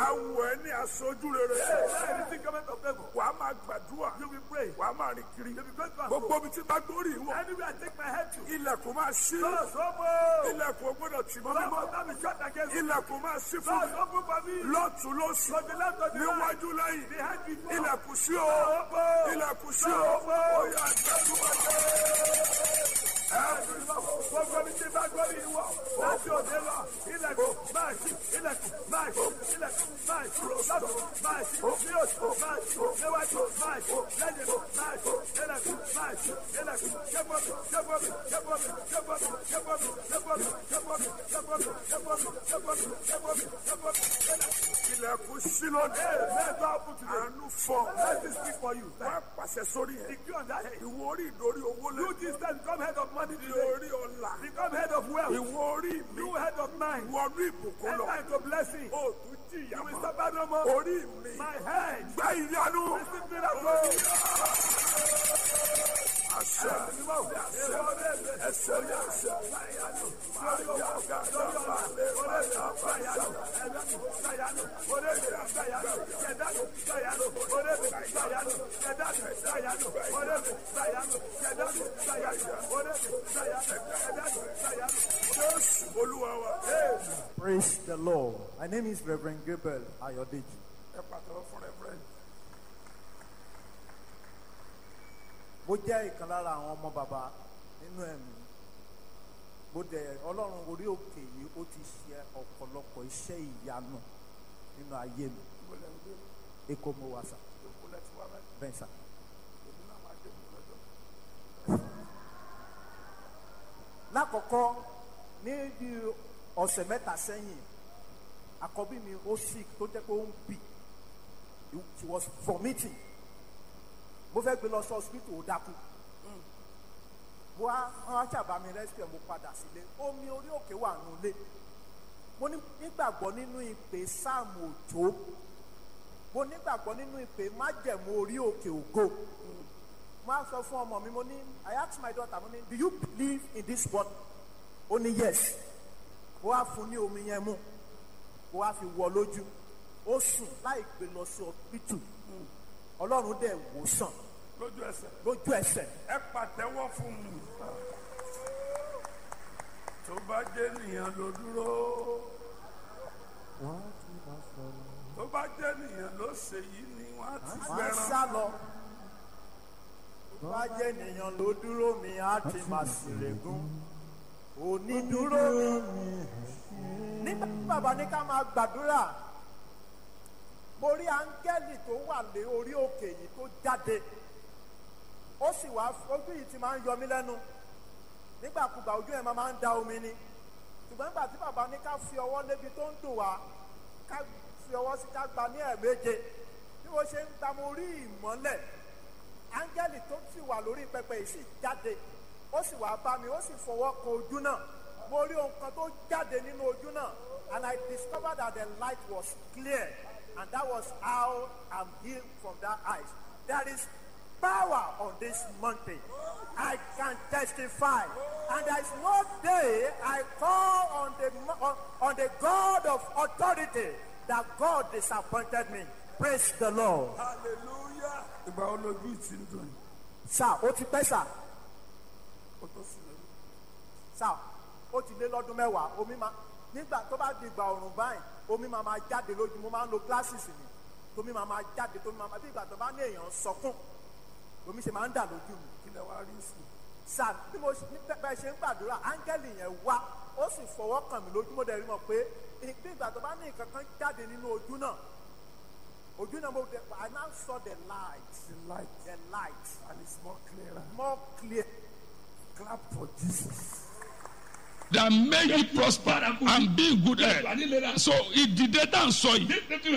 awọ ẹ ní aṣojú rere Anything coming of favor. wà á máa gbàdúrà You will pray. wà á máa rìn kiri You will go to and gbogbo fro. ibi tí bá gbórí ìwọ Anywhere I take my head to. ilẹ̀kùn máa ṣí Doors open. ilẹ̀kùn ò gbọ́dọ̀ tì mọ́ Doors mímọ́ must not be shut against me. ilẹ̀kùn máa ṣí fún Doors mi open for me. lọ́tún lósì To the left, to the right. níwájú lẹ́yìn Behind before. ilẹ̀kùn sí o Open. ilẹ̀kùn sí o ó yá gbàdúrà Gbogbo mi ti bá gbọ́ mi wọ̀. Láti òde lọ. Ilẹ̀kùn máa ṣí. Ilẹ̀kùn máa ṣí. Ilẹ̀kùn máa ṣí. Lọ́dún máa ṣí. Ní oṣù máa ṣí. Níwájú máa ṣí. Lẹ́yìn máa ṣí. Ilẹ̀kùn máa ṣí. Ilẹ̀kùn ṣẹ́gbọ́n mi. Ṣẹ́gbọ́n mi. Ṣẹ́gbọ́n mi. Ṣẹ́gbọ́n mi. Ṣẹ́gbọ́n mi. Ṣẹ́gbọ́n mi. Ṣẹ́gbọ́n mi. Ṣẹ́gbọ́n mi. Ṣẹ́gbọ́n mi. Ṣẹ́gbọ́n mi. Ṣẹ́gbọ́n mi. Ṣẹ́gbọ́n mi. ilẹ̀kùn sí lónìí Let's go open today. àánú fọ Let this speak for you. wà á pàṣẹ sórí ẹ Decree on that head. ìwọ orí ìdórí owó You lẹ́yìn this time become head of money ní today. orí ọ̀la Become head of wealth. ìwọ orí mi You head of mind. wọnú ìbùkún lọ Enter into blessing. ó tún jìyà You will mọ́ suffer no more. orí mi My head. gbá ìyanu Receive miracle. àṣẹ ẹsẹ̀ ní àṣẹ jésù olúwa wa Praise the Lord. My name is Reverend Gabriel Ayodeji. ẹ pàtàkì fún rẹ́fúrẹ́ǹdì. Mo jẹ́ ìkan lára àwọn ọmọ bàbá nínú ẹ̀mí. Mo dẹ̀ Ọlọ́run orí òkè yìí ó ti ṣe ọ̀pọ̀lọpọ̀ iṣẹ́ ìyanu nínú ayé mi. ìgbọ́lẹ̀ ń gbé Èkó mo wà sà, ìgbọ́lẹ̀ tí wà báyìí bẹ́ẹ̀ sà. èmi náà máa dé ìgbọ́lẹ̀ lọ́jọ́. Lákọ̀ọ́kọ́ ní bí ọ̀sẹ̀ mẹ́ta sẹ́yìn, àkọ́bí mi ó sick tó jẹ́ pé ó ń bì. She was vomiting. Mo fẹ́ gbé lọ sí hospital ó dákú. mo wá wọn ṣàbá mi rescue mo padà sílé omi orí òkè wà nulẹ̀ mo ní- nígbàgbọ́ nínú ìpè sáàmù òjò mo nígbàgbọ́ nínú ìpè májẹ̀mú orí òkè ògo mo á sọ fún ọmọ mi mo ní I ask my daughter mo ní do you believe in this word ó ní yes mo wá fún ní omi yẹn mú mo wá fi wọ lójú ó sùn láì gbé lọ sí hospital ọlọ́run dẹ̀ wò sàn lójú ẹsẹ̀ lójú ẹsẹ̀ ẹ pàtẹ́wọ́ fún mi. tó bá jẹ́ nìyẹn ló dúró tó bá jẹ́ nìyẹn ló ṣe yìí ni wọ́n á ti máa ń gbẹran. sá lọ. Tó bá jẹ́ ènìyàn ló dúró mi, á ti máa ṣèlégún. Onídúró mi. Nígbà tí bàbá ní ká máa gbàdúrà, mo rí áńgẹ́lì tó wà lé orí òkè yìí tó jáde. Ó sì wá ojú yìí ti máa ń yọ mí lẹ́nu. Nígbàkúgbà ojú ẹ̀ máa ń da omi ni. Ṣùgbọ́n nígbà tí bàbá ní ká fi ọwọ́ lébi tó ń dùn wá, ká fi ọwọ́ sí ká gba ní ẹ̀ẹ̀méje bí mo ṣe ń gba mo rí ìmọ́lẹ̀ áńgẹ́lì tó sì wà lórí pẹpẹ yìí sì jáde ó sì wá bá mi ó sì fọwọ́ kan ojú náà mo rí ohun kan tó jáde nínú ojú náà and I discovered that the light was clear and that was how I'm healed from that eyes there is power on this mountain I can testify and there is no day I call on the mo- on, on the God of authority that God disappointed me praise the Lord. hallelujah. ìgbà wo lójú ìtì ń dùn yìí sá ó ti pẹ́ sá kó tó sùn lórí. sá ó ti lé lọ́dún mẹ́wàá omi máa nígbà tó bá di ìgbà ọ̀rùn báyìí omi máa máa jáde lójú mo máa ń lo glasses mi tómi máa máa jáde tómi máa máa bí ìgbà tó bá ní èèyàn sọkún omi ṣe máa ń dà lójú mi kí lẹ wá rí sí i. sá bí mo ṣe- ní bẹ́ẹ̀ ṣe ń gbàdúrà áńgẹ́lì yẹn wá ó sì fọwọ́ kàn mí lójú mo dẹ̀ rí mọ̀ pé bí ìgbà tó bá ní nǹkan kan jáde nínú ojú náà ojú náà mo dẹ̀ I now saw the light the light the light and it's more clearer. more clear. clap for jesus. that make you prosper and be in good health. So ìdìde tá à ń sọ yìí